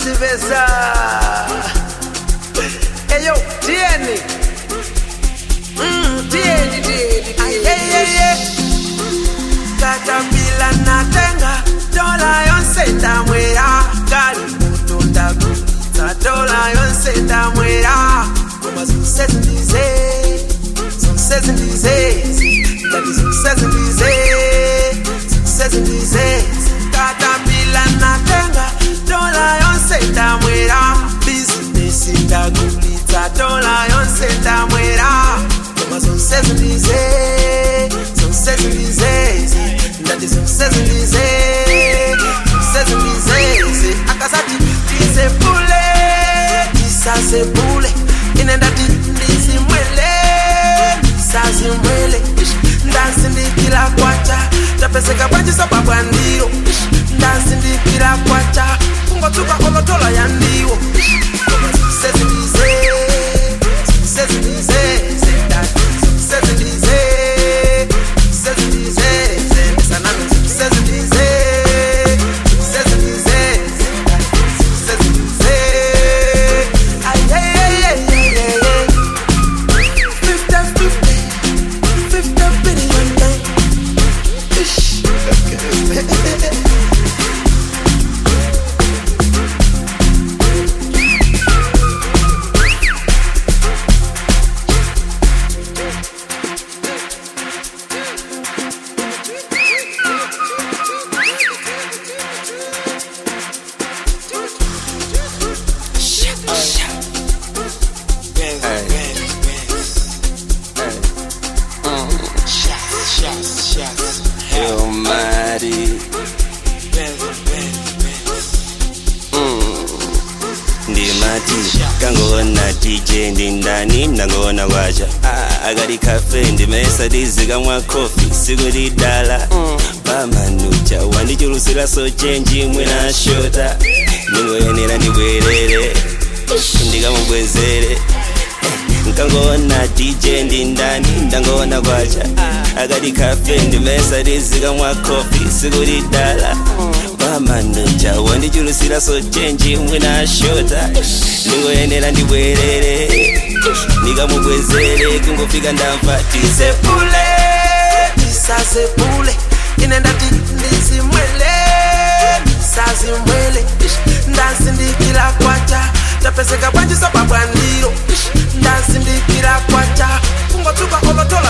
anaziveza eyo tieni Mm, tieni tieni tieni katapila natenga dola yonse ndamwera kali mutu ndagulitsa dola yonse ndamwera koma zonse zindize zonse zindize ndati zonse zindize zonse zindize katapila natenga dola yonse ndamwera bizinesi ndagulitsa dola yonse ndamwera koma zonse zindize zonse zindize ndati zonse zindize zonse zindize akasati tisepule tisasepule ine ndati ndizimwele ndisazimwele ndasindikila kwacha tapeseka bwanjisa babwandiro ndasindikila kwacha kungotsuka olotola ya ndiwo zonse zindize zonse zindize ndati zonse zindize zonse zindize ndisanami zonse zindize zonse zindize zonse zindize ayeyeyeyeyeye fifty fifty fifty billion thing Ish. Benz, Benz, Benz. Shots, shots, shots. Yo, Mari. Benz, Benz, Benz. ndimati kangoona dj ndi ndani ndangoona kwacha Ah, akati kafe ndimesa tizikamwa kofi siku lidala pamanucha wandichulusira so chenji mwina shota ndingoyenera ndibwerere ndikamubwezere nkangoona dj ndi ndani ndangoona kwacha akati kafe ndimesa tizikamwa kofi siku lidala pamanucha wandichulusira so chenji mwina shota ndingoyenera ndibwerere ndikamubwezere kungofika ndamva tise tisepule tisasepule ine ndati ndizimwele ndisazimwele ndasindikila kwacha tapeseka bwanjisa babwandiro ndasindikila kwacha kungotsuka olotola